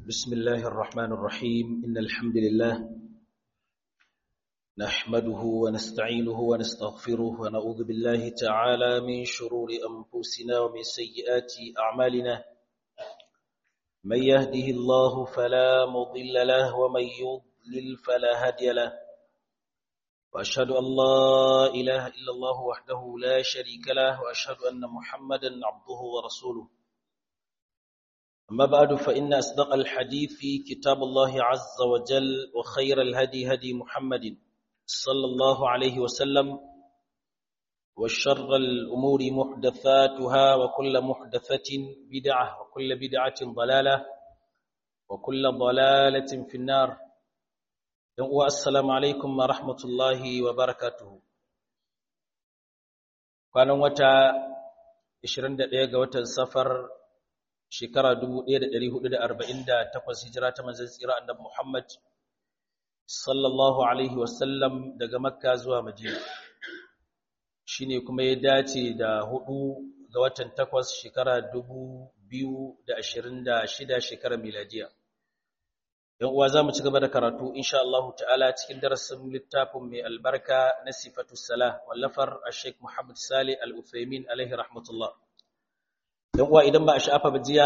بسم الله الرحمن الرحيم إن الحمد لله نحمده ونستعينه ونستغفره ونعوذ بالله تعالى من شرور أنفسنا ومن سيئات أعمالنا من يهده الله فلا مضل له ومن يضلل فلا هادي له وأشهد أن لا إله إلا الله وحده لا شريك له وأشهد أن محمدا عبده ورسوله أما بعد فإن أصدق الحديث كتاب الله عز وجل وخير الهدي هدي محمد صلى الله عليه وسلم وشر الأمور محدثاتها وكل محدثة بدعة وكل بدعة ضلالة وكل ضلالة في النار السلام عليكم ورحمة الله وبركاته كان وتا 21 ga watan safar shekara 1448 hijira ta manzon tsira annabi Muhammad sallallahu alaihi wasallam daga Makka zuwa Madina shine kuma ya dace da hudu ga watan takwas shekara 2026 shekara miladiya yan uwa zamu ci gaba da karatu insha Allah ta'ala cikin darasin littafin mai albarka na sifatu salah wallafar Sheikh Muhammad Salih Al-Uthaymeen alaihi rahmatullah don uwa idan ba a sha'afa ba jiya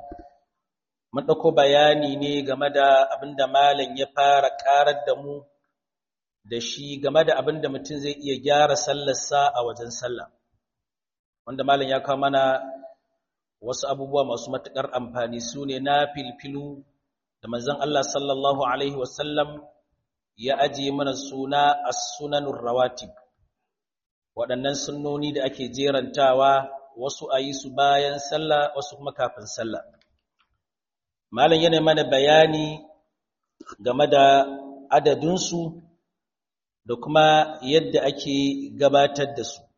mun ɗauko bayani ne game da abin da malam ya fara ƙarar da mu da shi game da abin da mutum zai iya gyara sallarsa a wajen sallah wanda malam ya kawo mana wasu abubuwa masu matuƙar amfani su ne na filfilu da manzon Allah sallallahu alaihi wasallam ya ajiye mana suna as-sunanur rawatib waɗannan sunnoni da ake jerantawa wasu a yi su bayan sallah wasu kuma kafin sallah malam yana mana bayani game da adadinsu da kuma yadda ake gabatar da su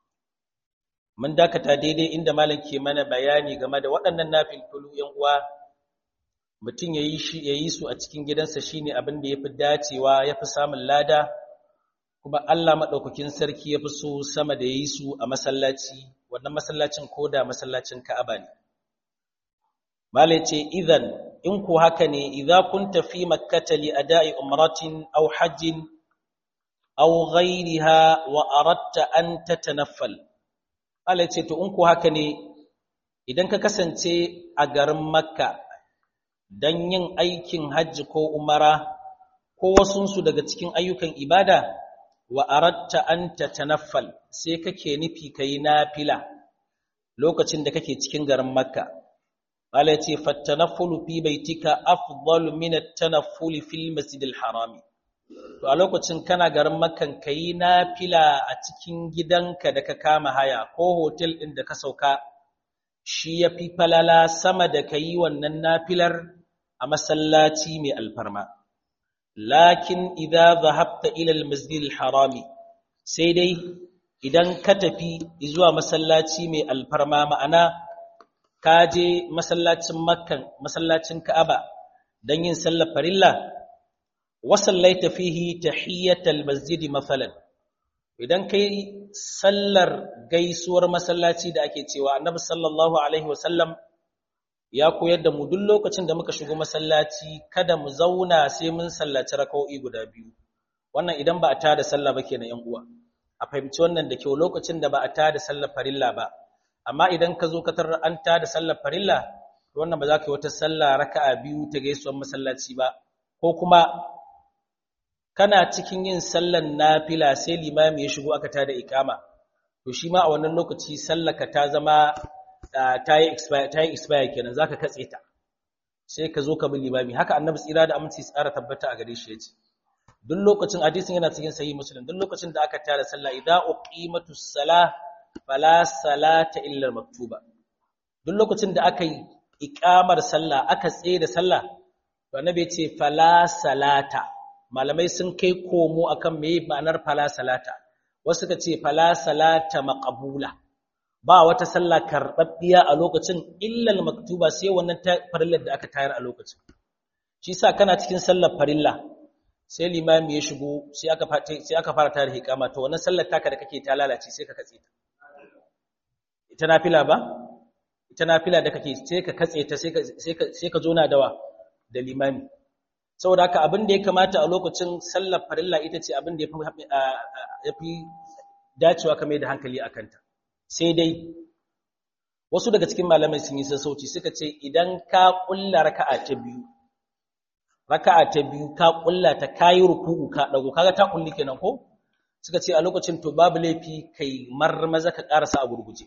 mun dakata daidai inda malam ke mana bayani game da waɗannan nafilfulu yan uwa mutum ya yi shi ya yi su a cikin gidansa shine abin da yafi dacewa yafi samun lada kuma Allah madaukakin sarki yafi so sama da yi su a masallaci wannan masallacin koda masallacin Ka'aba ne malai ce idan in ku haka ne idza kunta fi makkata li ada'i umratin aw hajjin aw ghayriha wa aradta an tatanaffal malai ce to in ku haka ne idan ka kasance a garin makka dan yin aikin hajji ko umara ko wasunsu daga cikin ayyukan ibada wa aratta an tatanaffal sai kake nufi kai nafila lokacin da kake cikin garin makka Allah ce fatanaffulu fi baitika afdalu min at-tanaffuli fil masjidil harami to a lokacin kana garin makkan kai nafila a cikin gidanka da ka kama haya ko hotel din da ka sauka shi yafi falala sama da kai wannan nafilar a masallaci mai alfarma lakin idza dhahabta ila al-masjid al-harami sai dai idan ka tafi zuwa masallaci mai alfarma ma'ana ka je masallacin makkan masallacin ka'aba dan yin sallar farilla wa sallaita fihi tahiyyat al-masjid mathalan idan kai sallar gaisuwar masallaci da ake cewa annabi sallallahu alaihi wasallam ya koyar da mu duk lokacin da muka shigo masallaci kada mu zauna sai mun sallaci raka'o'i guda biyu wannan idan ba a tada sallah ba kenan yan uwa a fahimci wannan da kyau lokacin da ba a tada sallar farilla ba amma idan ka zo ka tarar an tada sallar farilla to wannan ba za ka yi wata sallah raka'a biyu ta gaisuwar masallaci ba ko kuma kana cikin yin sallar nafila sai limami ya shigo aka tada ikama to shi ma a wannan lokaci sallaka ta zama ta yi expire kenan zaka katse ta sai ka zo ka bi limami haka annabi tsira da aminci tsara tabbata a gare shi yace duk lokacin hadisin yana cikin sahih muslim duk lokacin da aka tara sallah idza uqimatus salah fala salata illa maktuba duk lokacin da aka yi iqamar sallah aka tsaye da sallah to annabi yace fala salata malamai sun kai komo akan meye ma'anar fala salata wasu ka ce fala salata maqbula ba wata sallah karɓaɓɓiya a lokacin illal maktuba sai wannan farillar da aka tayar a lokacin shi sa kana cikin sallar farilla sai limami ya shigo sai aka sai aka fara tayar hikama to wannan sallar taka da kake ta lalace sai ka katse ta ita nafila ba ita nafila da kake sai ka katse ta sai ka sai ka sai ka zo na dawa da limami saboda haka abin da ya kamata a lokacin sallar farilla ita ce abin da ya fi dacewa kamar da hankali a kanta sai dai wasu daga cikin malamai sun yi sassauci suka ce idan ka kulla raka'a ta biyu raka'a ta biyu ka kulla ta kayi ruku'u ka dago kaga ta kulli kenan ko suka ce a lokacin to babu laifi kai marmaza ka karasa a gurguje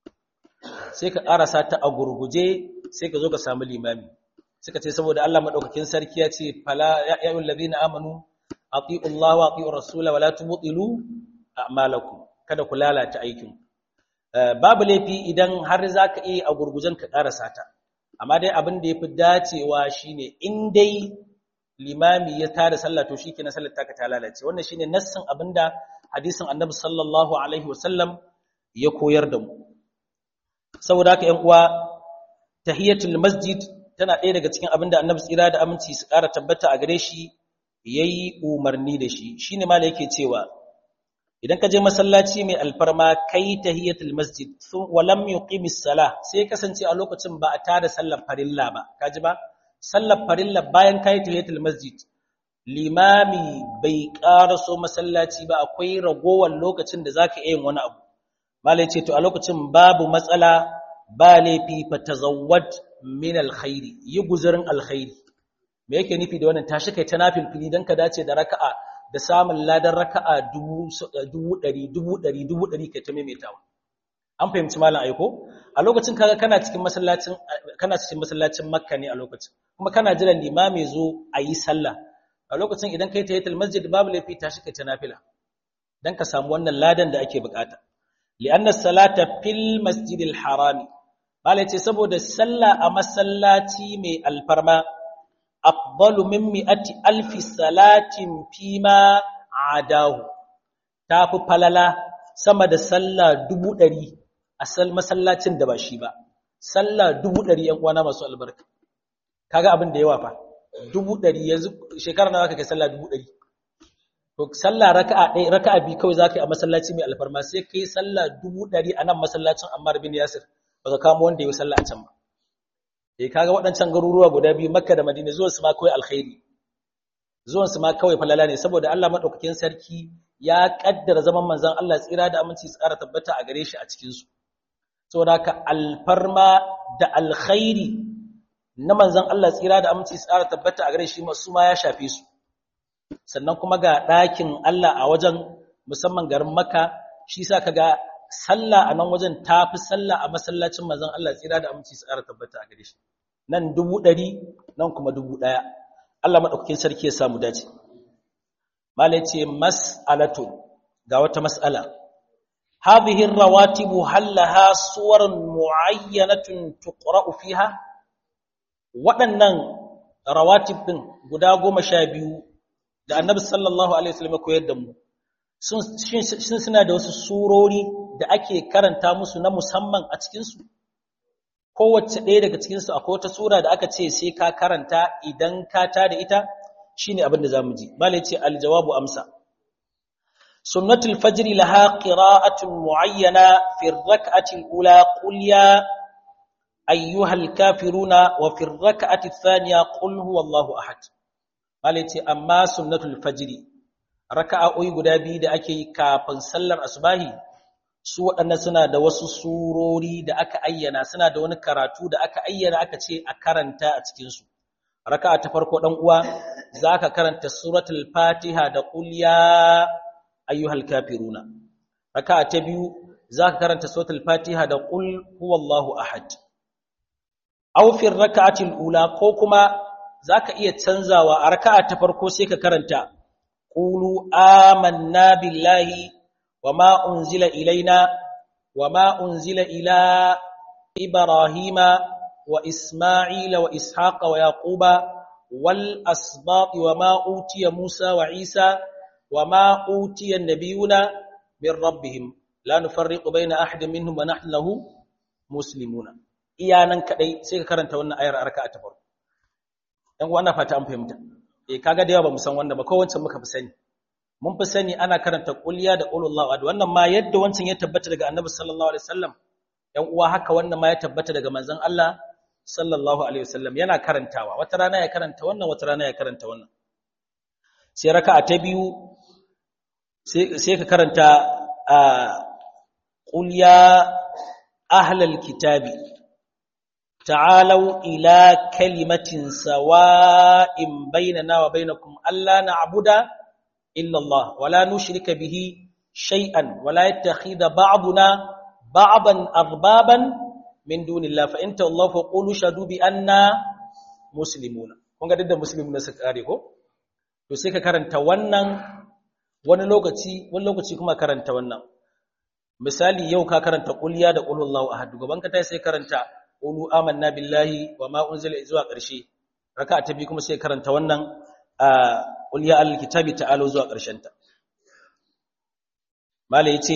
sai ka karasa ta a gurguje sai ka zo ka samu limami suka ce saboda Allah madaukakin sarki ya ce fala ya ayyuhal ladina amanu atiiu Allah wa atiiu rasula wa la tubtilu a'malakum kada ku lalata aikin babu laifi idan har zaka iya a gurgujen ka karasa ta amma dai abin da yafi dacewa shine in dai limami ya tada sallah to shikenan sallar taka ta lalace wannan shine nassin abinda hadisin Annabi sallallahu alaihi wasallam ya koyar da mu saboda haka ƴan uwa tahiyatul masjid tana ɗaya daga cikin abinda Annabi tsira da aminci su ƙara tabbata a gare shi yayi umarni da shi shine ma yake cewa idan ka je masallaci mai alfarma kai tahiyatul masjid wa lam yuqimis salah sai kasance a lokacin ba a tada sallar farilla ba kaji ba sallar farilla bayan kai tahiyatul masjid limami bai karaso masallaci ba akwai ragowar lokacin da zaka yin wani abu malai ce to a lokacin babu matsala ba laifi fa tazawwad min alkhairi yi guzurin alkhairi me yake nufi da wannan tashi kai ta nafil fili dan ka dace da raka'a da samun ladan raka'a dubu ɗari dubu ɗari dubu ɗari kai ta maimaitawa an fahimci malam aiko a lokacin kaga kana cikin masallacin kana cikin masallacin makka ne a lokacin kuma kana jiran limami zo a yi sallah a lokacin idan kai tahiyatul masjid babu laifi tashi kai ta nafila dan ka samu wannan ladan da ake bukata li'anna salata fil masjidil harami malai ce saboda sallah a masallaci mai alfarma afdalu min mi'ati alfi salatin fima adahu tafi falala sama da sallah dubu ɗari a masallacin da ba shi ba sallah dubu ɗari ‘yan uwana masu albarka kaga abin da yawa fa dubu ɗari yanzu shekara na zaka kai sallah dubu ɗari to sallah raka'a ɗaya raka'a biyu kawai zaka yi a masallaci mai alfarma sai kai sallah dubu ɗari a nan masallacin Ammar bin Yasir ba ka kamo wanda ya yi sallah a can ba eh kaga waɗancan garuruwa guda biyu Makka da Madina zuwan su ma kawai alkhairi zuwan su ma kawai falala ne saboda Allah madaukakin sarki ya kaddara zaman manzon Allah tsira da aminci tsara tabbata a gare shi a cikin su saboda ka alfarma da alkhairi na manzon Allah tsira da aminci tsara tabbata a gare shi su ma ya shafe su sannan kuma ga ɗakin Allah a wajen musamman garin Makka shi sa kaga sallah a nan wajen tafi sallah a masallacin manzon Allah tsira da aminci tsara tabbata a gare shi nan dubu ɗari nan kuma dubu ɗaya Allah maɗaukakin sarki ya samu dace mala ce mas'alatu ga wata mas'ala hadhihi rawatibu hallaha suwarun muayyanatun tuqra'u fiha waɗannan rawatib din guda goma sha biyu da annabi sallallahu alaihi wasallam ya koyar da mu sun suna da wasu surori da ake karanta musu na musamman a cikinsu kowace ɗaya daga cikinsu akwai wata sura da aka ce sai ka karanta idan ka ta da ita shine abin da za mu ji bala ce aljawabu amsa sunnatul fajri laha qira'atun muayyana fi ar-rak'ati al-ula qul ya ayyuhal kafiruna wa fi ar-rak'ati ath-thaniya qul huwallahu ahad bala ce amma sunnatul fajri raka'o'i guda biyu da ake yi kafin sallar asubahi su waɗannan suna da wasu surori da aka ayyana suna da wani karatu da aka ayyana aka ce a karanta a cikinsu raka'a ta farko ɗan uwa za ka karanta suratul fatiha da qul ya ayyuhal kafiruna raka'a ta biyu za ka karanta suratul fatiha da qul huwallahu ahad aw fi raka'atil ula ko kuma zaka iya canzawa a raka'a ta farko sai ka karanta qulu amanna billahi wama unzila ilaina wama unzila ila ibrahima wa isma'ila wa ishaqa wa yaquba wal asbaq wama utiya musa wa isa wama utiya an-nabiyuna min rabbihim la nufarriqu baina ahadin minhum wa nahnu lahu muslimuna iyanan kadai sai ka karanta wannan ayar arka ta farko dan uwa na fata an fahimta eh kaga da yawa bamu san wannan ba ko wancan muka fi sani mun fi sani ana karanta qulya da qulullahu ahad wannan ma yadda wancan ya tabbata daga annabi sallallahu alaihi wasallam dan uwa haka wannan ma ya tabbata daga manzon Allah sallallahu alaihi wasallam yana karantawa wata rana ya karanta wannan wata rana ya karanta wannan sai raka'a ta biyu sai ka karanta qul ya ahlal kitabi ta'alu ila kalimatin sawa'in bainana wa bainakum alla na'budu illa Allah wa la nushrika bihi shay'an wa la yattakhidha ba'duna ba'dan arbaban min dunillah fa in tawallahu fa qulu shadu bi anna muslimuna kun ga da muslimuna suka kare ko to sai ka karanta wannan wani lokaci wani lokaci kuma karanta wannan misali yau ka karanta qulya da qul huwallahu ahad gaban ka tai sai karanta qulu amanna billahi wa ma unzila zuwa ƙarshe raka'a ta biyu kuma sai karanta wannan qul ya al kitabi ta'alu zuwa ƙarshen ta malai yace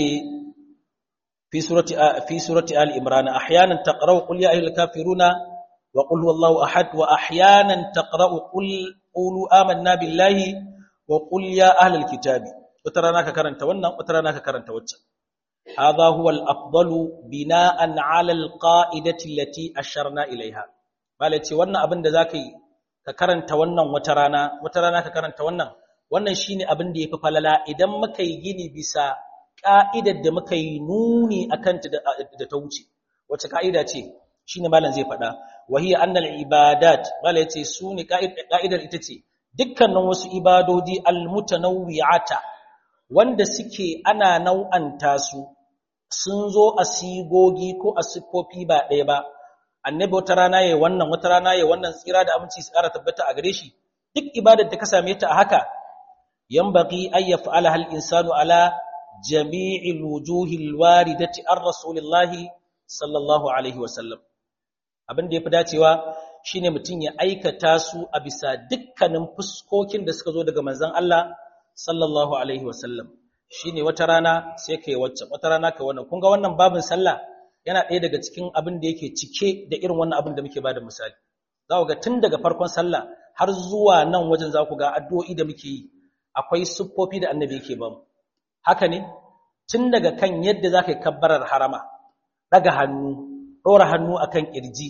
fi surati fi surati al imran ahyanan taqra'u qul ya ayyuhal kafiruna wa qul huwallahu ahad wa ahyanan taqra'u qul qulu amanna billahi wa qul ya ahlal kitabi wata rana ka karanta wannan wata rana ka karanta waccan hadha huwa al-afdalu bina'an 'ala al-qa'idati allati asharna ilaiha bale ce wannan abin da zaka yi ka karanta wannan wata rana wata rana ka karanta wannan wannan shine abin da yafi falala idan muka yi gini bisa ka'idar da muka yi nuni akan ta da ta wuce wace ka'ida ce shine malam zai faɗa wahiya annal ibadat bale ce sune ka'idar ita ce dukkanin wasu ibadodi almutanawwi'ata wanda suke ana nau'anta su sun zo a sigogi ko a siffofi ba ɗaya ba annabi wata rana yayin wannan wata rana yayin wannan tsira da aminci su ƙara tabbata a gare shi duk ibadar da ka same ta a haka yanbaghi ay yaf'ala hal insanu ala jami'il wujuhil waridati ar rasulillahi sallallahu alaihi wasallam abin da yafi dacewa shine mutum ya aikata su a bisa dukkanin fuskokin da suka zo daga manzon Allah sallallahu alaihi wasallam shine wata rana sai kai wacce wata rana kai wannan kun ga wannan babin sallah yana ɗaya daga cikin abin da yake cike da irin wannan abin da muke bada misali za ku ga tun daga farkon sallah har zuwa nan wajen za ku ga addu'o'i da muke yi akwai siffofi da annabi yake ba mu haka ne tun daga kan yadda za ka yi kabbarar harama ɗaga hannu ɗora hannu akan ƙirji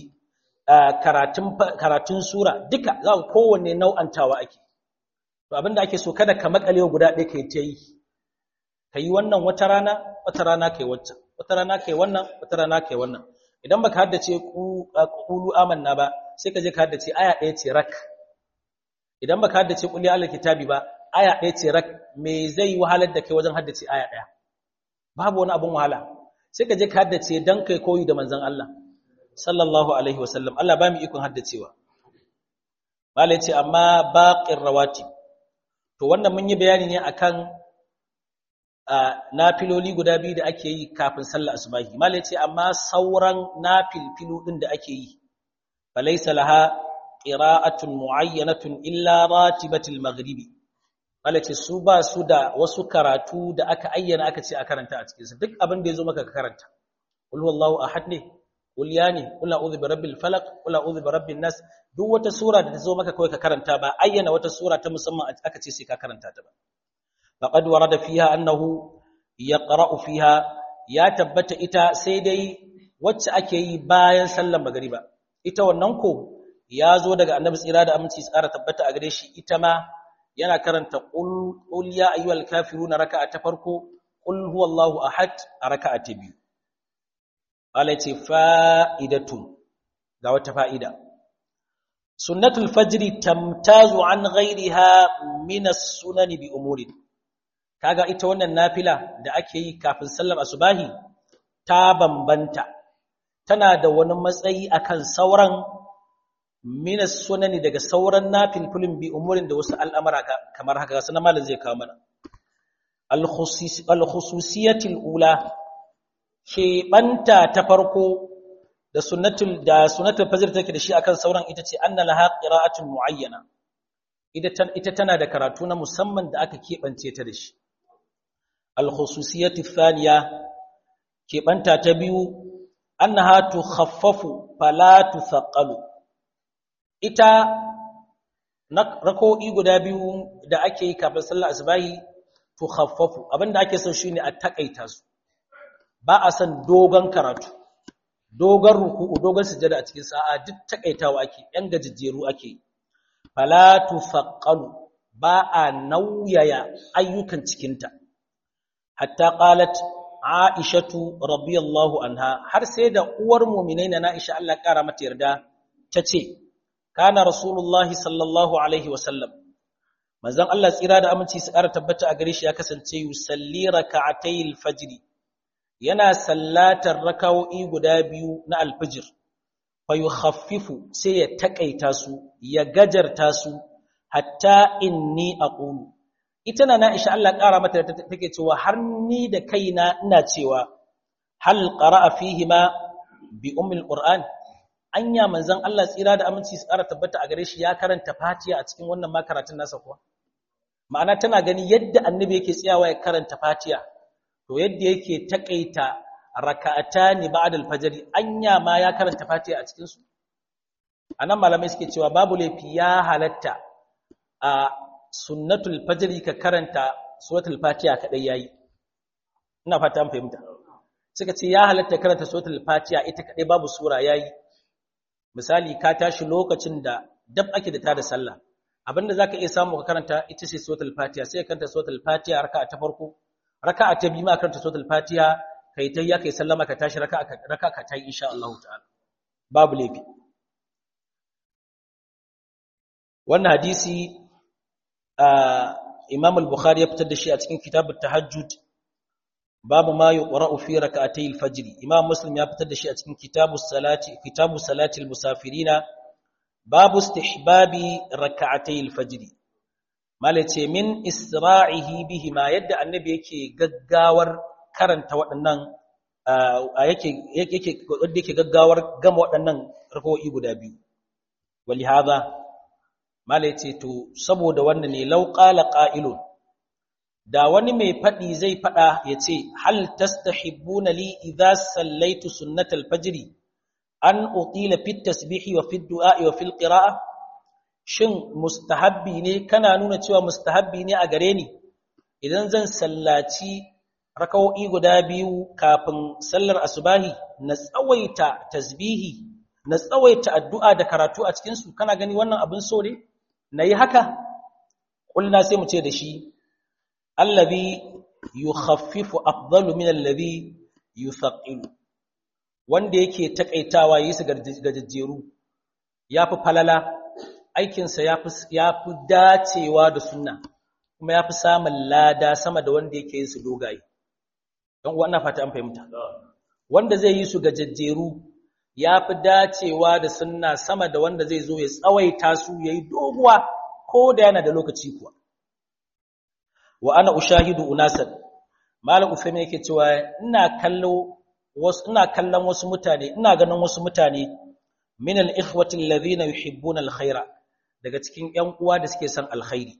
karatun sura duka za ku kowanne nau'antawa ake to abinda ake so kada ka makale guda ɗaya kai ta yi ka yi wannan wata rana wata rana kai waccan wata rana kai wannan wata rana kai wannan idan baka haddace qulu amanna ba sai ka je ka haddace aya ɗaya ce rak idan baka haddace qul ya kitabi ba aya ɗaya ce rak me zai wahalar da kai wajen haddace aya ɗaya babu wani abun wahala sai ka je ka haddace dan kai koyi da manzon Allah sallallahu alaihi wasallam Allah ba mu ikon haddacewa malai ce amma baqir rawati to wannan mun yi bayani ne akan nafiloli guda biyu da ake yi kafin sallar asubahi malai ce amma sauran nafilfilu din da ake yi falaysa laha qira'atun muayyanatun illa ratibatil maghribi malai ce su ba su da wasu karatu da aka ayyana aka ce a karanta a cikin su duk abin da yazo maka ka karanta qul huwallahu ahad ne qul ya ne qul a'udhu birabbil falaq qul a'udhu birabbin nas duk wata sura da ta zo maka kawai ka karanta ba ayyana wata sura ta musamman aka ce sai ka karanta ta ba faqad warada fiha annahu yaqra'u fiha ya tabbata ita sai dai wacce ake yi bayan sallar magriba ita wannan ko ya zo daga annabi tsira da aminci tsara tabbata a gare shi ita ma yana karanta qul qul ya ayyuhal kafiruna raka'a ta farko qul huwallahu ahad a raka'a ta biyu Allah ce fa'idatun ga wata fa'ida sunnatul fajri tamtazu an ghairiha min as-sunan bi umurin kaga ita wannan nafila da ake yi kafin sallar asubahi ta bambanta tana da wani matsayi akan sauran min as-sunan daga sauran nafilfilin bi umurin da wasu al'amara kamar haka sanan malam zai kawo mana al-khususiyatul ula keɓanta ta farko da sunnatul da sunnatul fajr take da shi akan sauran ita ce anna laha qira'atun muayyana ita tana da karatu na musamman da aka keɓance ta da shi al-khususiyatu thaniya keɓanta ta biyu annaha tukhaffafu fala tuthaqalu ita rako'i guda biyu da ake yi kafin sallar asbahi tukhaffafu abinda ake so shine a takaita su ba a san dogon karatu dogon ruku'u dogon sujada a cikin sa'a duk takaitawa ake yan gajejjeru ake fala tufaqqalu ba a nauyaya ayyukan cikinta hatta qalat aishatu radiyallahu anha har sai da uwar mu'minai na Aisha Allah kara mata yarda tace kana rasulullahi sallallahu alaihi wasallam manzon Allah tsira da aminci su ƙara tabbata a gare shi ya kasance yusalli raka'atayil fajr yana sallatar raka'o'i guda biyu na alfajr fa yukhaffifu sai ya takaita su ya gajarta su hatta inni aqulu ita na Aisha Allah ƙara mata take cewa har ni da kaina ina cewa hal qara'a fihi ma bi ummil qur'an anya manzon Allah tsira da aminci su ƙara tabbata a gare shi ya karanta Fatiha a cikin wannan makaratun nasa kuwa ma'ana tana gani yadda annabi yake tsayawa ya karanta Fatiha to yadda yake takaita raka'atani ba'da al-fajr anya ma ya karanta Fatiha a cikin su anan malamai suke cewa babu laifi ya halatta a sunnatul fajr ka karanta suratul Fatiha kadai yayi ina fata an fahimta suka ce ya halatta karanta suratul Fatiha ita kadai babu sura yayi misali ka tashi lokacin da dab ake da tada sallah abinda zaka iya samu ka karanta ita ce suratul fatiha sai ka karanta suratul fatiha raka'a ta farko raka'a ta biyu ma karanta suratul fatiha kai tayya kai sallama ka tashi raka'a raka'a ka tayi insha Allah ta'ala babu laifi wannan hadisi Imam al-Bukhari ya fitar da shi a cikin kitabut tahajjud babu ma yuqra'u fi rak'atay al-fajr Imam Muslim ya fitar da shi a cikin kitabus salati kitabus salati al-musafirina babu istihbabi rak'atay al-fajr malace min isra'ihi bihi ma yadda annabi yake gaggawar karanta waɗannan yake yake wanda yake gaggawar gama waɗannan rak'o'i guda biyu walihada malace to saboda wannan ne law qala qa'ilun da wani mai faɗi zai faɗa ya ce hal tastahibbuna li idza sallaitu sunnatal fajri an utila fit tasbihi wa fit du'a wa fil qira'a shin mustahabbi ne kana nuna cewa mustahabbi ne a gare ni idan zan sallaci raka'o'i guda biyu kafin sallar asubahi na tsawaita tasbihi na tsawaita addu'a da karatu a cikin su kana gani wannan abin so ne nayi haka kulna sai mu ce da shi allazi yukhaffifu afdalu min allazi yuthaqilu wanda yake takaitawa yi su gajejjeru yafi falala aikin sa yafi yafi dacewa da sunna kuma yafi samun lada sama da wanda yake yin su dogaye dan wannan fata an fahimta wanda zai yi su gajejjeru yafi dacewa da sunna sama da wanda zai zo ya tsawaita su yayi doguwa ko da yana da lokaci kuwa wa ana ushahidu unasan malam usaimi yake cewa ina kallo wasu ina kallon wasu mutane ina ganin wasu mutane min al-ikhwati alladhina yuhibbuna al-khaira daga cikin ƴan uwa da suke son alkhairi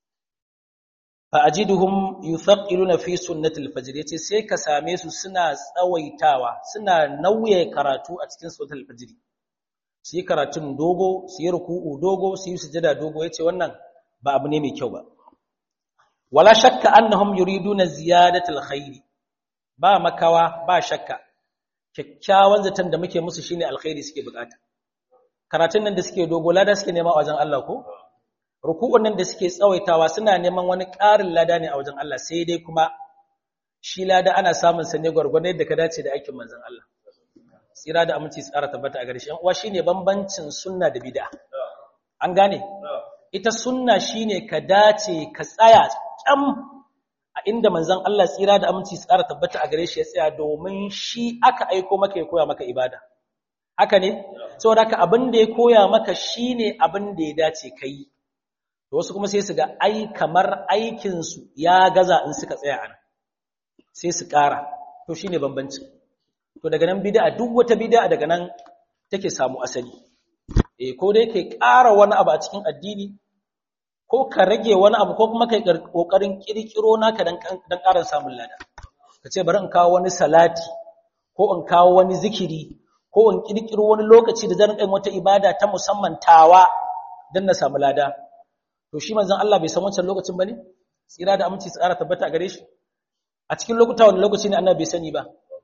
fa ajiduhum yuthaqiluna fi sunnati al-fajr yace sai ka same su suna tsawaitawa suna nauye karatu a cikin sunnatul fajr su yi karatun dogo su yi ruku'u dogo su yi sujada dogo yace wannan ba abu ne mai kyau ba wala shakka annahum yuriduna ziyadatul khairi ba makawa ba shakka kyakkyawan zaton da muke musu shine alkhairi suke bukata karatun nan da suke dogo lada suke nema a wajen Allah ko ruku'un nan da suke tsawaitawa suna neman wani ƙarin lada ne a wajen Allah sai dai kuma shi lada ana samun sa ne gwargwadon yadda ka dace da aikin manzon Allah tsira da aminci tsara tabbata a gare shi uwa shine bambancin sunna da bid'a an gane ita sunna shine ka dace ka tsaya kyam a inda manzon Allah tsira da aminci tsara tabbata a gare shi ya tsaya domin shi aka aiko maka ya koya maka ibada haka ne saboda haka abin da ya koya maka shine abin da ya dace kai to wasu kuma sai su ga ai kamar aikin su ya gaza in suka tsaya ana sai su ƙara to shine bambanci to daga nan bid'a duk wata bid'a daga nan take samu asali eh ko dai kai ƙara wani abu a cikin addini ko ka rage wani abu ko kuma kai kokarin kirkiro naka dan dan ƙarin samun lada kace bari in kawo wani salati ko in kawo wani zikiri ko in kirkiro wani lokaci da zan kai wata ibada ta musamman tawa dan na samu lada to shi manzon Allah bai san wancan lokacin bane tsira da aminci tsara tabbata a gare shi a cikin lokuta wani lokaci ne annabi bai sani ba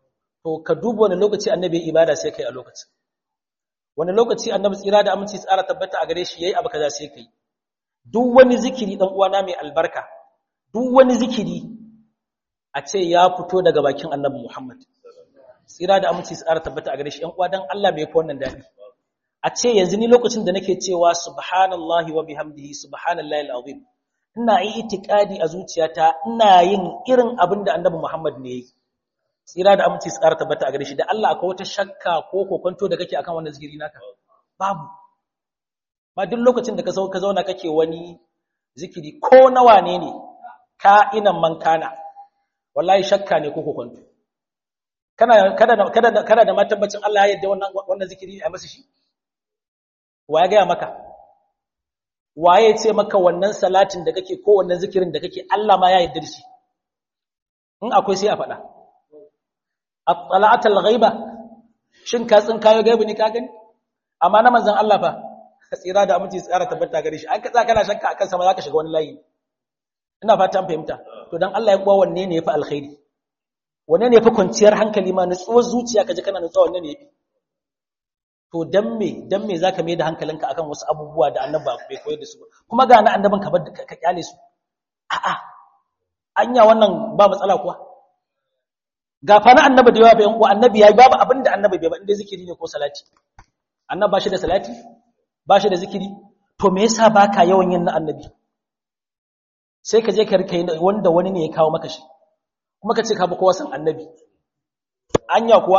to ka duba wani lokaci annabi ibada sai kai a lokacin wani lokaci annabi tsira da aminci tsara tabbata a gare shi yayi abu kaza sai kai duk wani zikiri dan uwana mai albarka duk wani zikiri a ce ya fito daga bakin annabi Muhammad tsira da aminci tsara tabbata a gare shi ɗan uwa dan Allah bai fi wannan dadi a ce yanzu ni lokacin da nake cewa subhanallahi wa bihamdihi subhanallahi alazim ina yi itikadi a zuciyata ina yin irin abin da annabi Muhammad ne yi tsira da aminci tsara tabbata a gare shi da Allah akwai wata shakka ko kokonto da kake akan wannan zikiri naka babu ma duk lokacin da ka ka zauna kake wani zikiri ko nawa ne ne ka inan man kana wallahi shakka ne ko kokonto kana kada kada kada da matabbacin Allah ya yarda wannan wannan zikiri a masa shi wa ya gaya maka waye ce maka wannan salatin da kake ko wannan zikirin da kake Allah ma ya yarda da shi in akwai sai a faɗa at-tala'atul ghaiba shin ka tsin kayo gaibi ne ka gani amma na manzon Allah fa tsira da aminci tsara tabbata gare shi an ka tsaka kana shakka akan sa ma zaka shiga wani layi ina fata an fahimta to dan Allah ya kuwa wanne ne yafi alkhairi wanne ne yafi kwanciyar hankali ma nutsuwar zuciya kaje kana nutsuwa wanne ne yafi to dan me dan me zaka mai da hankalinka akan wasu abubuwa da annabi bai koyar da su ba kuma ga na annabin ka bar ka kyale su a'a anya wannan ba matsala kuwa ga fa na annabi da yawa bayan uwa annabi yayi babu abin da annabi bai ba inda zikiri ne ko salati annabi ba shi da salati ba shi da zikiri to me yasa baka yawan yin na annabi sai ka je ka rika wanda wani ne ya kawo maka shi kuma ka ce ka bi kowa san annabi anya kuwa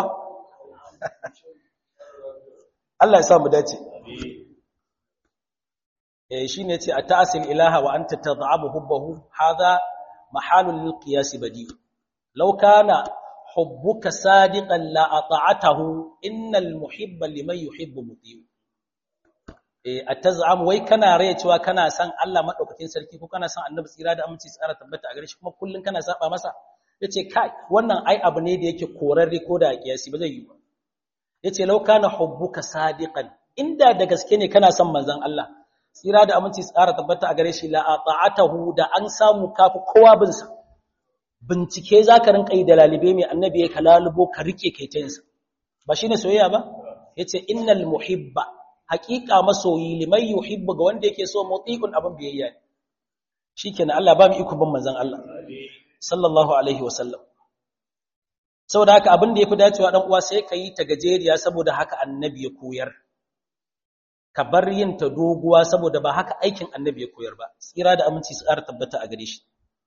Allah ya sa mu dace eh shine ce ata'asil ilaha wa anta tad'abu hubbahu hadha mahalul lil qiyas badi law kana hubbuka sadiqan la ata'atahu innal muhibba liman yuhibbu mutiu eh ataz'am wai kana raye cewa kana san Allah madaukakin sarki ko kana san annabi tsira da aminci tsara tabbata a gare shi kuma kullun kana saba masa yace kai wannan ai abu ne da yake korarre ko da kiyasi ba zai yi ba yace law kana hubbuka sadiqan inda da gaske ne kana son manzon Allah tsira da aminci tsara tabbata a gare shi la ata'atahu da an samu kafi kowa bin sa bincike zaka rinka yi da lalibe mai annabi ya kalalubo ka rike kai ta yinsa ba shine soyayya ba yace innal muhibba haqiqa masoyi liman yuhibbu ga wanda yake so mutiqun abin biyayya ne shikenan Allah ba mu iko bin manzon Allah sallallahu alaihi wasallam saboda haka abin da yafi dacewa dan uwa sai ka yi ta gajeriya saboda haka annabi ya koyar ka bar yin ta doguwa saboda ba haka aikin annabi ya koyar ba tsira da aminci su ƙara tabbata a gare shi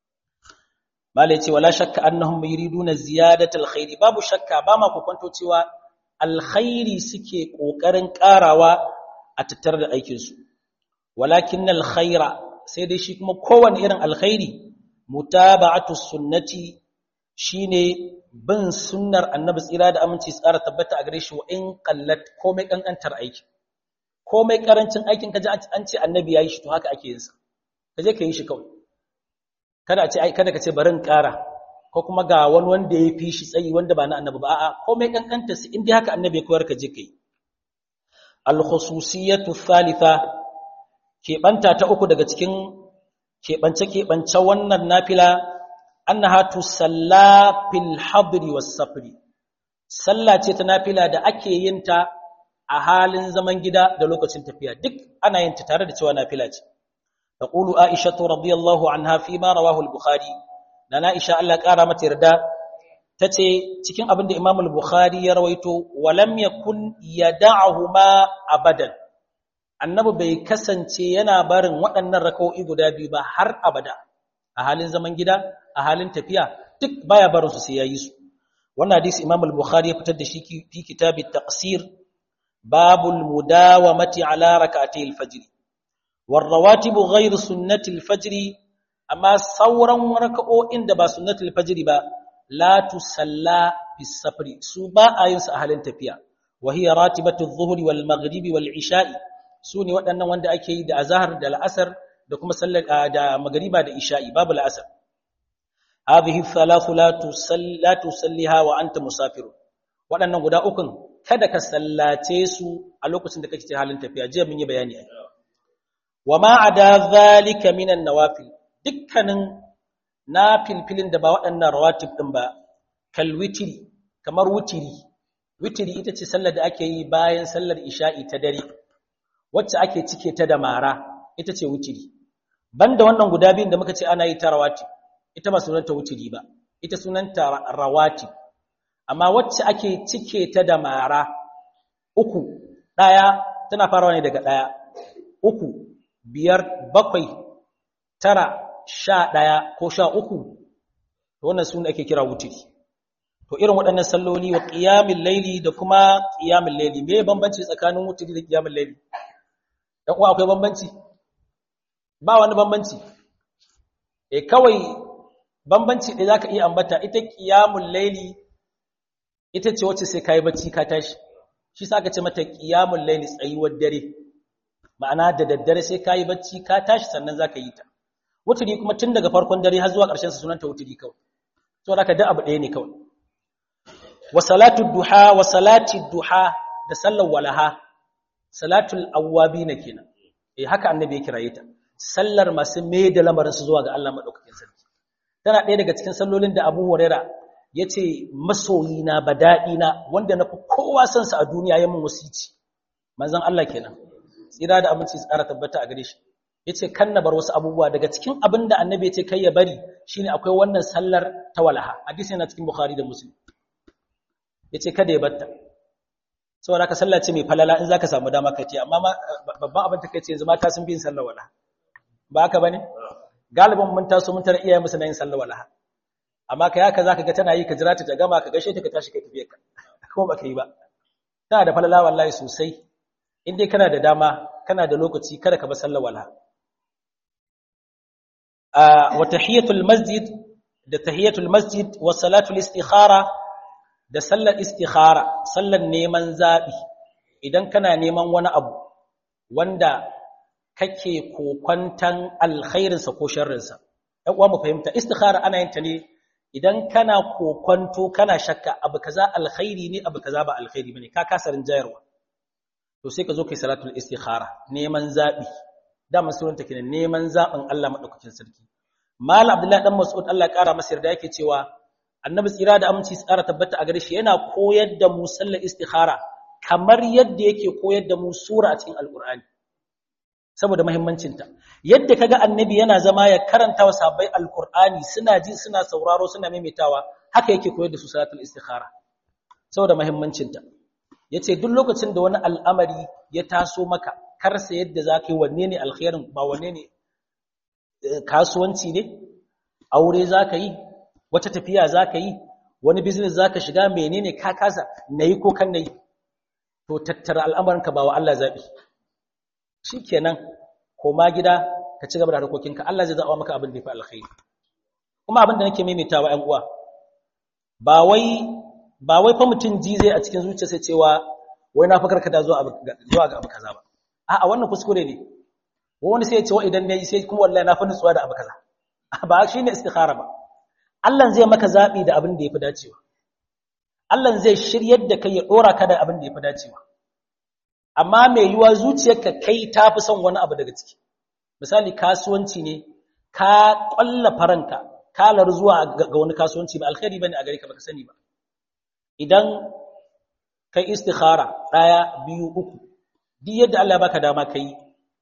mala yace wala shakka annahum yuriduna ziyadatal khairi babu shakka ba ma ku kwanto cewa alkhairi suke kokarin karawa a tattar da aikin su walakinnal khaira sai dai shi kuma kowanne irin alkhairi mutaba'atu sunnati shine bin sunnar annabi tsira da aminci tsara tabbata a gare shi wa in qallat komai kankantar aiki komai karancin aikin kaje an ce annabi yayi shi to haka ake yin sa kaje ka yi shi kawai kada a ce ai kada ka ce bari in ƙara ko kuma ga wani wanda ya fi shi tsayi wanda ba na annabi ba a'a komai kankanta su in dai haka annabi ya koyar ka je kai al khususiyatu thalitha keɓanta ta uku daga cikin keɓance keɓance wannan nafila annaha tusalla fil hadri was safri sallah ce ta nafila da ake yin ta a halin zaman gida da lokacin tafiya duk ana yin ta tare da cewa nafila ce taqulu aisha radhiyallahu anha fi ma rawahu al-bukhari dan aisha Allah kara mata yarda tace cikin abin da imam al-bukhari ya rawaito walam yakun yad'uhuma abadan annabi bai kasance yana barin waɗannan raka'o'i guda biyu ba har abada a halin zaman gida a halin tafiya duk baya barin su sai yayi su wannan hadisi imam al-bukhari ya fitar da shi fi kitab at-taqsir babul mudawamati ala rak'atay al-fajr والرواتب غير سنة الفجر أما صورا وركعوئن دبا سنة الفجر با لا تسلى في السفر سوبا آينس أهل تفيا وهي راتبة الظهر والمغرب والعشاء سوني وأن وند أكي دا أزهر دا الأسر دا كما سلك دا مغربا دا إشاء باب الأسر هذه الثلاث لا تسل لا تسليها وأنت مسافر وأن غدا أكن kada ka sallace su a lokacin da kake cikin halin tafiya jiya mun yi bayani ai wa ma ada zalika minan nawafil dukkanin nafilfilin da ba waɗannan rawatib din ba kal witri kamar wutiri wutiri ita ce sallar da ake yi bayan sallar isha'i ta dare wacce ake cike ta da mara ita ce wutiri banda wannan guda biyun da muka ce ana yi ta rawati ita ba sunanta wutiri ba ita sunanta rawati amma wacce ake cike ta da mara uku ɗaya tana farawa ne daga ɗaya uku biyar bakwai tara sha ɗaya ko sha uku wannan su ake kira wutiri to irin waɗannan salloli wa ƙiyamin laili da kuma ƙiyamin laili me bambanci tsakanin wutiri da ƙiyamin laili dan uwa akwai bambanci ba wani bambanci eh kawai bambanci da zaka iya ambata ita ƙiyamin laili ita ce wacce sai kai bacci ka tashi shi sa aka ce mata ƙiyamin laili tsayuwar dare ma'ana da daddare sai kai bacci ka tashi sannan zaka yi ta wutiri kuma tun daga farkon dare har zuwa ƙarshen sa sunanta wutiri kawai saboda ka da abu ɗaya ne kawai wa salatu duha wa salati duha da sallar walaha salatul awwabina kenan eh haka annabi ya kiraye ta sallar masu mai da lamarin su zuwa ga Allah madaukakin sarki tana ɗaya daga cikin sallolin da Abu Huraira yace masoyina bada'ina wanda nafi kowa son sa a duniya ya mun wasici manzon Allah kenan tsira da aminci tsara tabbata a gare shi yace kan na bar wasu abubuwa daga cikin abin da annabi yace kai ya bari shine akwai wannan sallar ta walaha hadisi yana cikin Bukhari da Muslim ya ce kada ya batta saboda ka sallace mai falala in za ka samu dama ka ce amma babban abin ta kai ce yanzu mata sun bi yin sallar wala ba haka ba ne galibin mun taso mun tara iyayen musu na yin sallar wala amma ka yaka za ka ga tana yi ka jira ta ta gama ka gashe ta ka tashi ka tafiye ka kuma ba ka yi ba tana da falala wallahi sosai in dai kana da dama kana da lokaci kada ka bar sallar wala wa tahiyatul masjid da tahiyatul masjid wa salatul istikhara da sallar istikhara sallar neman zaɓi idan kana neman wani abu wanda kake kokwantan alkhairinsa ko sharrinsa ɗan uwa mu fahimta istikhara ana yin ta ne idan kana kokwanto kana shakka abu kaza alkhairi ne abu kaza ba alkhairi bane ka kasa rinjayarwa to sai ka zo kai salatul istikhara neman zaɓi dama sunanta kenan neman zaɓin Allah madaukakin sarki mal abdullahi dan mas'ud Allah ya kara masa yarda yake cewa annabi tsira da aminci tsara tabbata a gare shi yana koyar da mu sallar istikhara kamar yadda yake koyar da mu sura a cikin alkur'ani saboda muhimmancinta yadda kaga annabi yana zama ya karanta wa sahabbai alkur'ani suna ji suna sauraro suna maimaitawa haka yake koyar da su salatul istikhara saboda muhimmancinta yace duk lokacin da wani al'amari ya taso maka karsa yadda zaka yi wanne ne alkhairin ba wanne ne kasuwanci ne aure zaka yi wata tafiya za ka yi wani business za ka shiga menene ka kasa na yi ko kan na yi to tattara al'amuranka ba wa Allah zaɓi shi kenan koma gida ka ci gaba da harkokinka Allah zai zaɓa maka abin da ya fi alkhairi kuma abin da nake maimaitawa ‘yan uwa ba wai ba wai fa mutum ji zai a cikin zuciya sai cewa wai na fakar ka da zuwa ga abu kaza ba a'a wannan kuskure ne wani sai ya ce wa idan ne sai kuma wallahi na fi nutsuwa da abu kaza ba shi ne istikhara ba Allah zai maka zaɓi da abin da ya fi dacewa. Allah zai shiryar da kai ya ɗora ka da abin da ya fi dacewa. Amma mai yiwa zuciyarka kai ta fi son wani abu daga ciki. Misali kasuwanci ne, ka ƙwalla faranka, kalar zuwa ga wani kasuwanci ba alkhairi ba ne a gare ka baka sani ba. Idan kai istikhara ɗaya, biyu, uku, duk yadda Allah ya baka dama ka yi,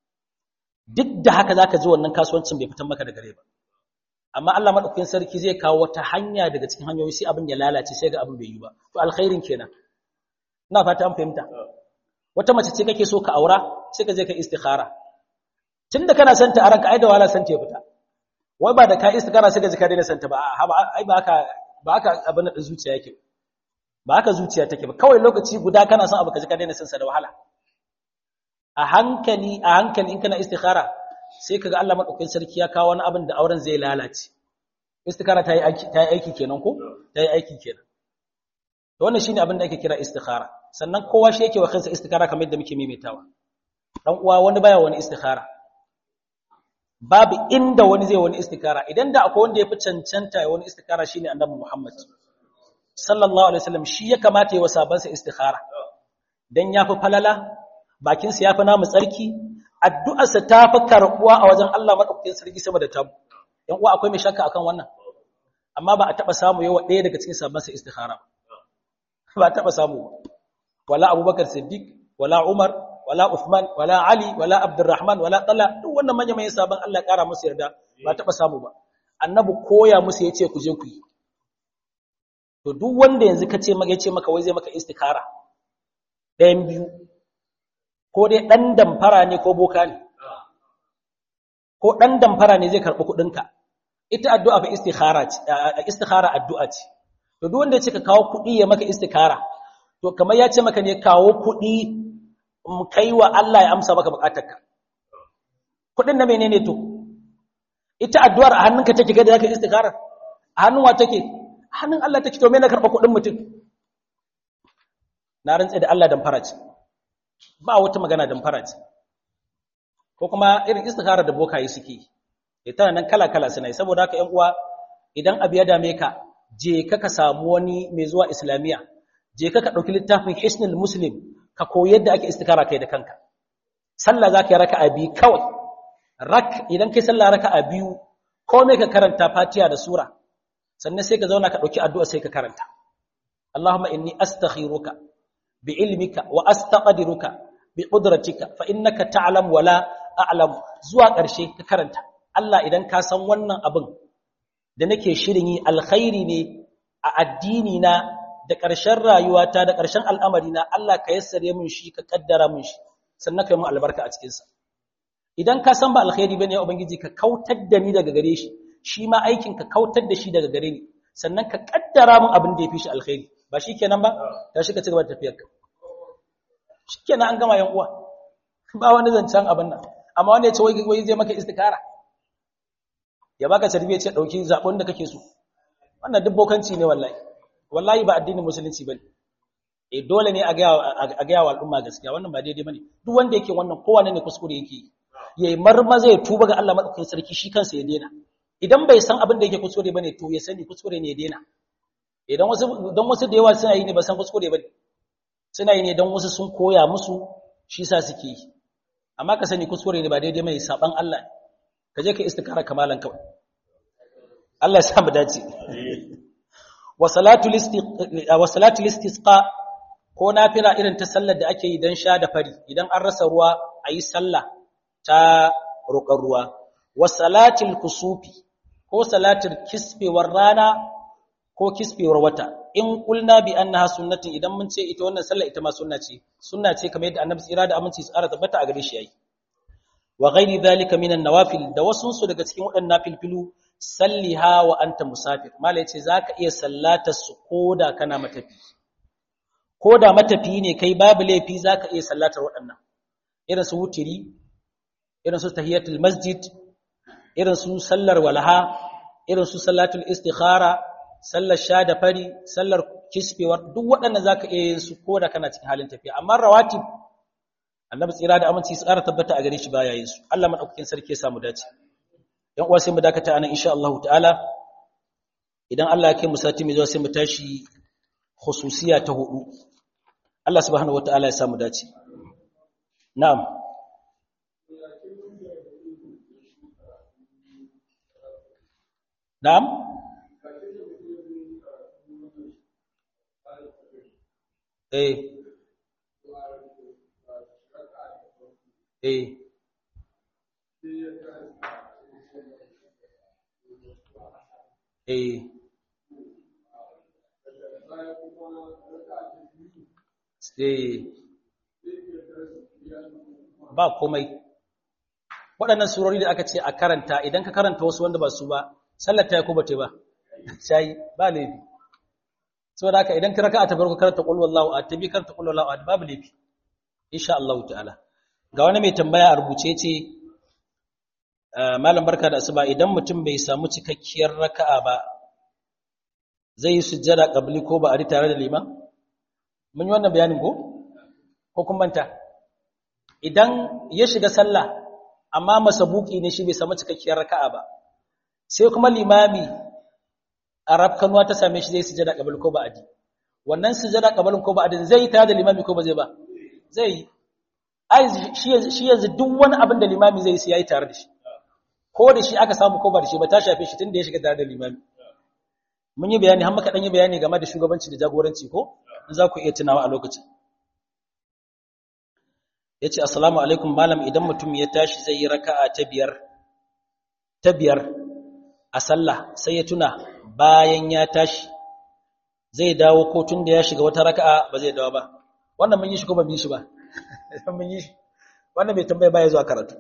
duk da haka za ka ji wannan kasuwancin bai fitan maka da gare ba. amma Allah madaukakin sarki zai kawo wata hanya daga cikin hanyoyi sai abin ya lalace sai ga abin bai yi ba to alkhairin kenan ina fata an fahimta wata mace ce kake so ka aura sai ka je ka istikhara tunda kana son ta aranka ai da wala san ta fita wai ba da ka istikhara sai ka ji ka daina son ta ba ai ba haka ba haka abin da zuciya yake ba haka zuciya take ba kawai lokaci guda kana son abu ka ji ka daina son sa da wahala a hankali a hankali in kana istikhara sai kaga Allah madaukakin sarki ya kawo wani abin da auren zai lalace istikhara ta yi aiki ta yi aiki kenan ko ta yi aiki kenan to wannan shine abin da ake kira istikhara sannan kowa shi yake wa kansa istikhara kamar yadda muke maimaitawa dan uwa wani baya wani istikhara babu inda wani zai wani istikhara idan da akwai wanda ya fi cancanta ya wani istikhara shine annabi Muhammad sallallahu alaihi wasallam shi ya kamata ya wa sabansa istikhara dan yafi falala bakinsa yafi namu tsarki addu'arsa ta fi karɓuwa a wajen Allah maɗaukakin sarki sama da tabu. ‘Yan uwa akwai mai shakka akan wannan, amma ba a taɓa samu yawa ɗaya daga cikin sabansa istikhara. ba taba samu wala abubakar siddiq wala umar wala uthman wala ali wala abdurrahman wala talha duk wannan manyan manyan sabon Allah kara musu yarda ba taba samu ba annabi koya musu yace ku je ku yi to duk wanda yanzu kace maka yace maka wai zai maka istikara ɗayan biyu ko dai dan damfara ne ko boka ne ko dan damfara ne zai karbi kudin ka ita addu'a fa istikhara ce istikhara addu'a ce to duk wanda ya ce ka kawo kudi ya maka istikara to kamar ya ce maka ne kawo kudi mu kai wa Allah ya amsa maka bukatarka kudin na menene to ita addu'ar a hannunka take ga da zaka istikara a hannun wa take a hannun Allah take to me na karba kudin mutum na rantsa da Allah dan faraci ba wata magana dan faraci ko kuma irin istikara da bokaye suke yi tana nan kala kala suna yi saboda haka ƴan uwa idan abu ya dame ka je ka ka samu wani mai zuwa islamiya je ka ka dauki littafin hisnul muslim ka koyi yadda ake istikara kai da kanka sallah zaka yi raka'a biyu kawai rak idan kai sallah raka'a biyu komai ka karanta fatiha da sura sannan sai ka zauna ka dauki addu'a sai ka karanta Allahumma inni astakhiruka bi ilmika wa astaqdiruka bi qudratika fa innaka ta'lam wa la a'lam zuwa ƙarshe ka karanta Allah idan ka san wannan abin da nake shirin yi alkhairi ne a addini na da ƙarshen rayuwata da ƙarshen al'amari na Allah ka yassare min shi ka kaddara min shi sannan ka yi mun albarka a cikinsa idan ka san ba alkhairi bane ya ubangiji ka kautar da ni daga gare shi shi ma aikin ka kautar da shi daga gare ni sannan ka kaddara min abin da ya fi shi alkhairi ba shi kenan ba ta shi ka ci gaba da tafiyar ka shi kenan an gama yan uwa ba wani zancen abin nan amma wanda ya ce wai zai maka istikara ya baka tarbiyyar ce dauki zabon da kake so wannan dubbokanci ne wallahi wallahi ba addinin musulunci bane eh dole ne a ga a ga wa al'umma gaskiya wannan ba daidai bane duk wanda yake wannan kowanne ne kuskure yake yayi marmaza ya tuba ga Allah madaukakin sarki shi kansa ya daina idan bai san abin da yake kuskure bane to ya sani kuskure ne ya daina idan wasu dan wasu da yawa suna yi ne ba san kuskure bane suna yi ne dan wasu sun koya musu shi sa suke yi amma ka sani kuskure ne ba daidai mai saban Allah ka je ka istikara kamalan kawai Allah ya sa mu dace wa salatu wa salatu istisqa ko nafila irin ta sallar da ake yi dan sha da fari idan an rasa ruwa ayi sallah ta roƙar ruwa wa salatil kusufi ko salatul kisfewar rana ko kisfewar wata in kulna bi annaha sunnatin idan mun ce ita wannan sallah ita ma sunna ce sunna ce kamar yadda annabi tsira da aminci tsara tabbata a gare shi yayi wa ghairi dhalika minan nawafil da wasun su daga cikin waɗannan filfilu salliha wa anta musafir mala yace zaka iya sallatar su koda kana matafi koda matafi ne kai babu laifi zaka iya sallatar waɗannan irin su wutiri irin su tahiyatul masjid irin su sallar walaha irin su salatul istikhara sallar sha da fari sallar kisfewar duk waɗannan zaka iya yin su koda kana cikin halin tafiya amma rawatib annabi tsira da aminci tsara tabbata a gare shi baya yin su Allah madaukakin sarki ya samu dace yan uwa sai mu dakata anan insha Allah ta'ala idan Allah ya kai mu sati mai zuwa sai mu tashi khususiya ta hudu Allah subhanahu wataala ya samu dace na'am na'am eh eh eh eh ba komai waɗannan surori da aka ce a karanta idan ka karanta wasu wanda ba su ba sallar ta yi ko ba ta ba shayi ba laifi saboda haka idan ka raka a tabarku karanta qul wallahu a tabi karanta qul wallahu a babu laifi insha Allah ta'ala ga wani mai tambaya a rubuce ce malam barka da asuba idan mutum bai samu cikakkiyar raka'a ba zai yi sujjada qabli ko ba a tare da liman mun yi wannan bayanin ko ko kun manta idan ya shiga sallah amma masabuki ne shi bai samu cikakkiyar raka'a ba sai kuma limami arab kanuwa ta same shi zai sujjada qabli ko ba adi wannan sujjada qablin ko ba adin zai yi tare da limami ko ba zai ba zai yi ai shi yanzu duk wani abin da limami zai yi yayi tare da shi ko da shi aka samu ko ba da shi ba ta shafe shi tunda ya shiga tare da limami mun yi bayani har muka dan yi bayani game da shugabanci da jagoranci ko za ku iya tunawa a lokacin ya ce assalamu alaikum malam idan mutum ya tashi zai yi raka'a ta biyar ta biyar a sallah sai ya tuna bayan ya tashi zai dawo ko tun da ya shiga wata raka'a ba zai dawo ba wannan mun yi shi ko ba mun yi shi ba mun yi shi wannan bai tambaya baya zuwa karatu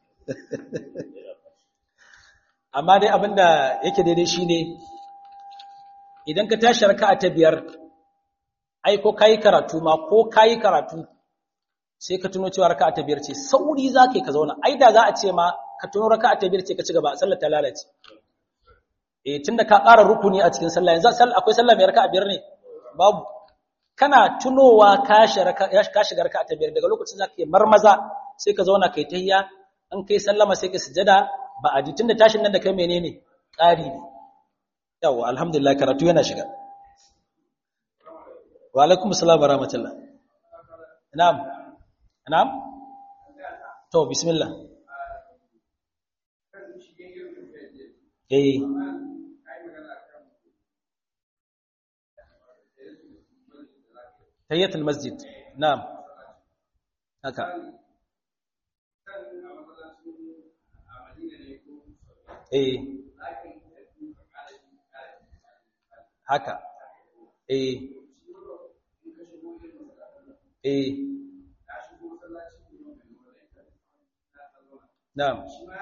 amma dai abinda yake daidai shine idan ka tashi raka'a ta biyar ai ko kai karatu ma ko kai karatu sai ka tuno cewa raka'a ta biyar ce sauri zaka ka zauna ai da za a ce ma ka tuno raka'a ta biyar ce ka ci gaba sallar ta lalace eh tunda ka ƙara rukuni a cikin sallah yanzu sallah akwai sallah mai raka'a biyar ne babu kana tunowa ka shiga raka'a ta biyar daga lokacin zaka yi marmaza sai ka zauna kai tahiyya an kai sallama sai ka sujada ba a ji tunda tashin nan da kai menene ƙari ne yawa alhamdulillah karatu yana shiga wa alaikum assalam wa rahmatullah na'am na'am to bismillah eh tahiyatul masjid na'am haka eh haka eh eh na'am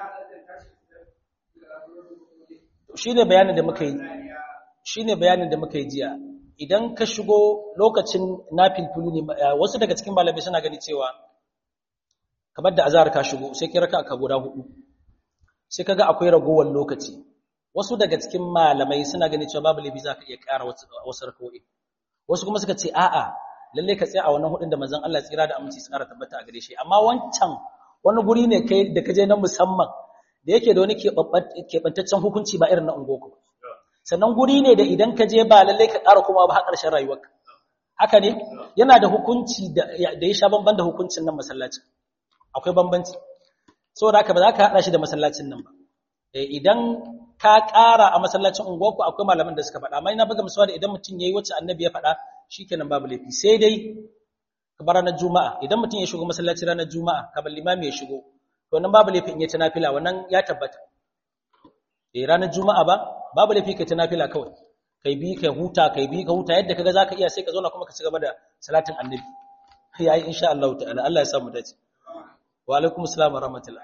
shine bayanin da muka yi shine bayanin da muka yi jiya idan ka shigo lokacin nafilfulu ne wasu daga cikin malamai suna gani cewa kamar da azhar ka shigo sai kira ka guda hudu sai kaga akwai ragowar lokaci wasu daga cikin malamai suna gani cewa babu laifi zaka iya ƙara wasu rakawoyi wasu kuma suka ce a'a lalle ka tsaya a wannan hudun da manzon Allah tsira da aminci tsara tabbata a gare shi amma wancan wani guri ne kai da kaje na musamman da yake da wani keɓantaccen hukunci ba irin na ungoku sannan guri ne da idan ka je ba lalle ka ƙara kuma ba har ƙarshen rayuwarka haka ne yana da hukunci da ya sha bamban da hukuncin nan masallacin akwai bambanci saboda haka ba za ka haɗa shi da masallacin nan ba idan ka ƙara a masallacin unguwarku akwai malaman da suka faɗa amma ina buga misali idan mutum yayi wacce annabi ya faɗa shikenan babu laifi sai dai kamar ranar juma'a idan mutum ya shigo masallaci ranar juma'a kamar limami ya shigo to nan babu laifi in ya nafila wannan ya tabbata eh ranar juma'a ba babu laifi kai nafila kawai kai bi kai huta kai bi ka huta yadda kaga zaka iya sai ka zauna kuma ka ci gaba da salatin annabi yayi insha Allah ta'ala Allah ya samu dace wa alaikum assalam wa rahmatullah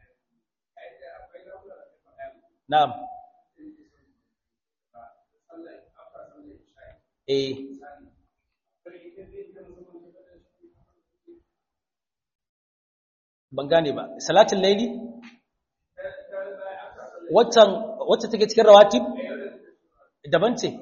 na'am eh ban gane ba salatin laili waccan wacce take cikin rawatib daban ce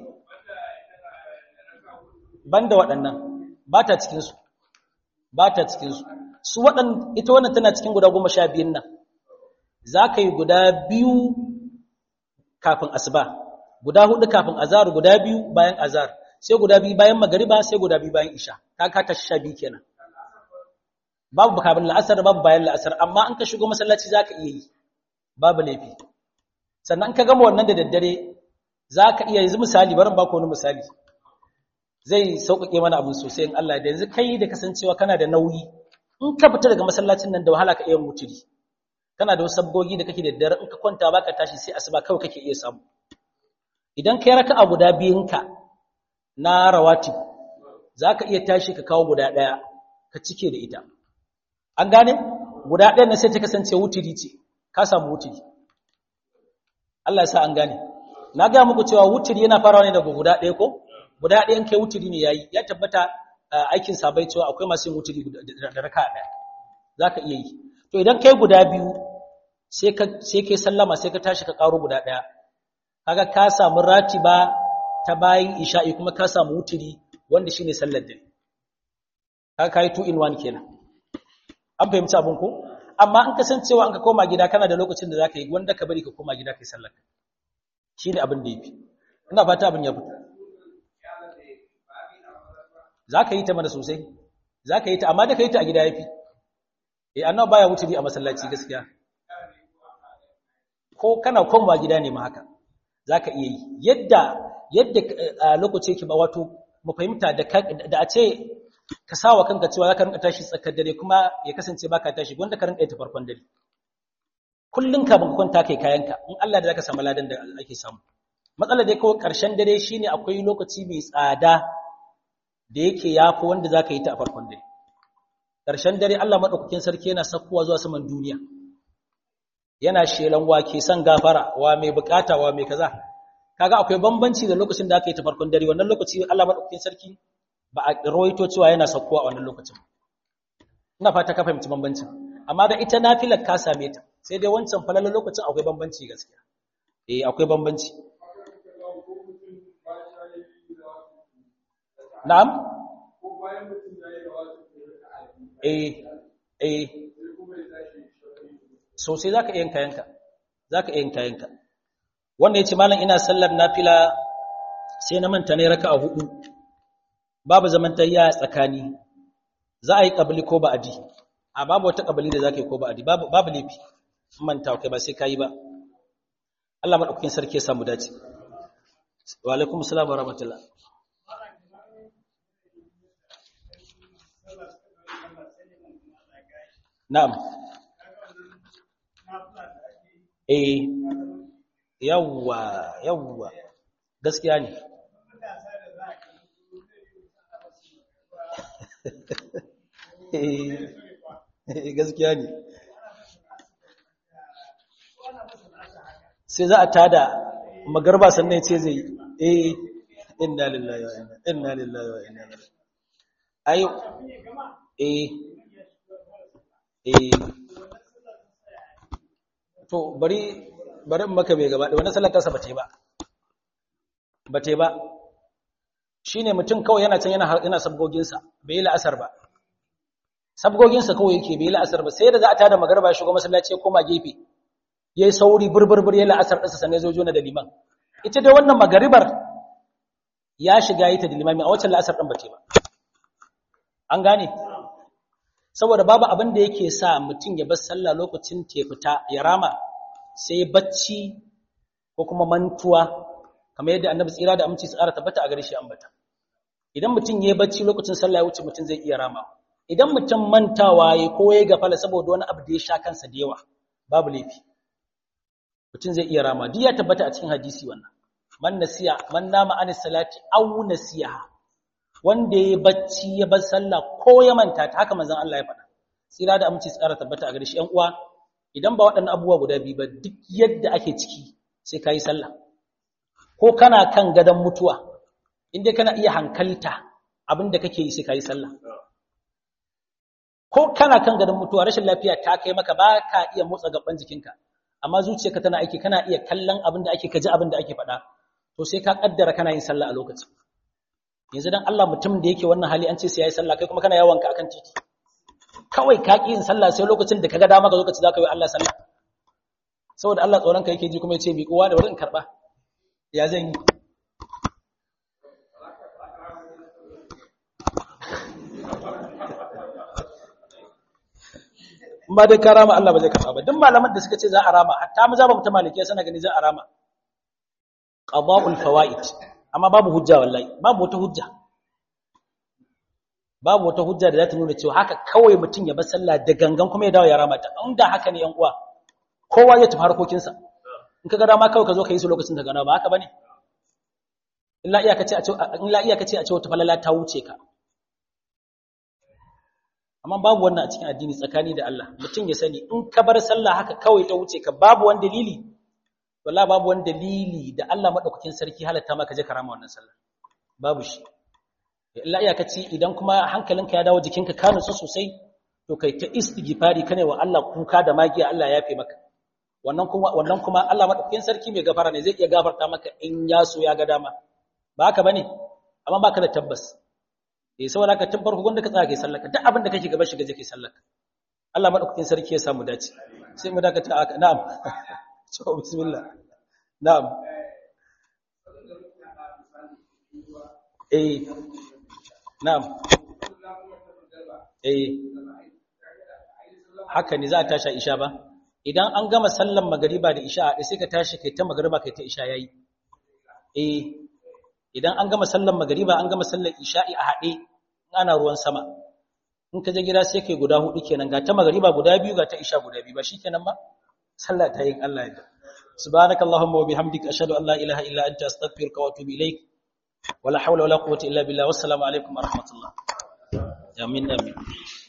banda waɗannan ba ta cikin su ba ta cikin su su waɗan ita wannan tana cikin guda goma sha biyun nan za ka yi guda biyu kafin asuba guda hudu kafin azar guda biyu bayan azar sai guda biyu bayan magariba sai guda biyu bayan isha ka ka ta sha biyu kenan babu kafin la'asar babu bayan la'asar amma an ka shigo masallaci za ka iya yi babu laifi sannan ka gama wannan da daddare za ka iya yanzu misali barin ba ku wani misali zai sauƙaƙe mana abin sosai in Allah da yanzu kai da kasancewa kana da nauyi in ka fita daga masallacin nan da wahala ka iya mutuli kana da wasu sabgogi da kake da daddare in ka kwanta baka tashi sai asuba kawai kake iya samu idan kai raka'a guda biyunka na rawatib zaka iya tashi ka kawo guda daya ka cike da ita an gane guda ɗayan nan sai ta kasance wutiri ce ka samu wutiri Allah ya sa an gane na ga muku cewa wutiri yana farawa ne daga guda ɗaya ko guda ɗayan kai wutiri ne yayi ya tabbata aikin sabai cewa akwai masu yin wutiri da raka'a ɗaya zaka iya yi to idan kai guda biyu sai ka sai kai sallama sai ka tashi ka karo guda daya kaga ka samu ratiba ta bayin isha'i kuma ka samu wutiri wanda shine sallar dare kaga kai two in one kenan an fahimci abun ko amma an kasancewa an ka koma gida kana da lokacin da zaka yi wanda ka bari ka koma gida kai sallar shine abin da yafi ina fata abin ya fito zaka yi ta mana sosai zaka yi ta amma da kai ta a gida yafi eh annabi baya wuturi a masallaci gaskiya ko kana komawa gida ne ma haka zaka iya yi yadda yadda a lokaci yake ba wato mu fahimta da da a ce ka sawa kanka cewa zaka rinka tashi tsakar dare kuma ya kasance baka tashi wanda ka rinka yi ta farkon dare kullun ka ban kwanta kai kayanka in Allah da zaka samu ladan da ake samu matsalar dai kawai karshen dare shine akwai lokaci mai tsada da yake yafi wanda zaka yi ta a farkon dare karshen dare Allah madaukakin sarki yana sakkuwa zuwa saman duniya yana shelan wa ke son gafara wa mai bukata wa mai kaza kaga akwai bambanci da lokacin da aka yi ta farkon dare wannan lokaci Allah madaukakin sarki ba a rawaito cewa yana sakkuwa a wannan lokacin ina fata ka fahimci bambancin amma da ita nafilar ka same ta sai dai wancan falalar lokacin akwai bambanci gaskiya eh akwai bambanci na'am eh eh sosai zaka iya kayanka zaka iya kayanka wanda yace mallam ina sallar nafila sai na manta ne raka'a hudu babu zaman tayya tsakani za a yi kabili ko ba'adi a babu wata kabili da zaka yi ko ba'adi babu babu lafi manta kai ba sai kai ba Allah madaukakin sarki ya samu dace wa alaikum assalam wa rahmatullah na'am eh yawwa yawwa gaskiya ne gaskiya ne sai za a tada magarba sannan ce zai eh inna lillahi wa inna inna lillahi wa inna ilaihi ayo eh eh to bari bari maka bai gaba da wannan sallar tasa bata yi ba bata yi ba shine mutum kawai yana can yana yana sabgoginsa bai yi la'asar ba sabgoginsa kawai yake bai yi la'asar ba sai da za a tada magarba ya shigo masallaci ya koma gefe yayi sauri burburbur ya la'asar ɗinsa sannan zo jona da liman ita dai wannan magaribar ya shiga yi ta da limami a wacce la'asar ɗin bace ba an gane saboda babu abin da yake sa mutum ya bar sallah lokacin ta fita ya rama sai bacci ko kuma mantuwa kamar yadda annabi tsira da aminci tsara tabbata a gare shi ambata idan mutum yayi bacci lokacin sallah ya wuce mutum zai iya rama idan mutum mantawa yayi ko yayi gafala saboda wani abu da ya sha kansa da yawa babu laifi mutum zai iya rama duk ya tabbata a cikin hadisi wannan man nasiya man nama anis salati aw nasiha wanda yayi bacci ya bar sallah ko ya manta ta haka manzon Allah ya faɗa tsira da aminci tsara tabbata a gare shi ƴan uwa idan ba waɗannan abubuwa guda biyu ba duk yadda ake ciki sai kai sallah ko kana kan gadon mutuwa inda kana iya hankalta abinda kake yi sai kai sallah ko kana kan gadon mutuwa rashin lafiya ta kai maka ba ka iya motsa gaban jikinka amma zuciyarka tana aiki kana iya kallon abin da ake kaji abin da ake faɗa to sai ka kaddara kana yin sallah a lokacin yanzu dan Allah mutum da yake wannan hali an ce sai yayi sallah kai kuma kana yawon ka akan titi kawai ka ki yin sallah sai lokacin da kaga dama ka lokaci zaka yi Allah sallah saboda Allah tsoron ka yake ji kuma ya ce mi kowa da wurin karba ya zan yi ba dai ka rama Allah ba zai karba ba duk malaman da suka ce za a rama hatta maza ba mutum malikiya sana gani za a rama qada'ul fawaid amma babu hujja wallahi babu wata hujja babu wata hujja da za ta nuna cewa haka kawai mutum ya bar sallah da gangan kuma ya dawo ya rama ta inda haka ne yan uwa kowa ya tafi harkokinsa in kaga dama kawai ka zo ka yi su lokacin da gana ba haka bane illa iyaka ce a ce illa iyaka ce a ce wata falala ta wuce ka amma babu wannan a cikin addini tsakani da Allah mutum ya sani in ka bar sallah haka kawai ta wuce ka babu wani dalili wallahi babu wani dalili da Allah madaukakin sarki halatta maka je karama wannan sallah babu shi illa iyaka ce idan kuma hankalinka ya dawo jikinka ka nutsu sosai to kai ta istighfari kane wa Allah kuka da magiya Allah ya yafe maka wannan kuma wannan kuma Allah madaukakin sarki mai gafara ne zai iya gafarta maka in ya so ya ga dama ba haka bane amma baka da tabbas eh saboda ka tabbar hukunta ka tsaya kai sallaka duk abin da kake gaba shiga je kai sallaka Allah madaukakin sarki ya samu dace sai mu dakata aka na'am to bismillah na'am eh na'am eh haka ne za a tashi isha ba idan an gama sallan magariba da isha a sai ka tashi kai ta magariba kai ta isha yayi eh idan an gama sallar magariba an gama sallar isha'i a haɗe ana ruwan sama in ka je gida sai kai guda hudu kenan ga ta magariba guda biyu ga ta isha guda biyu ba shikenan ba sallah ta yin Allah ya subhanakallahumma wa bihamdika ashhadu an la ilaha illa anta astaghfiruka wa atubu ilaik wala hawla wala quwwata illa billah wassalamu alaikum wa rahmatullah amin amin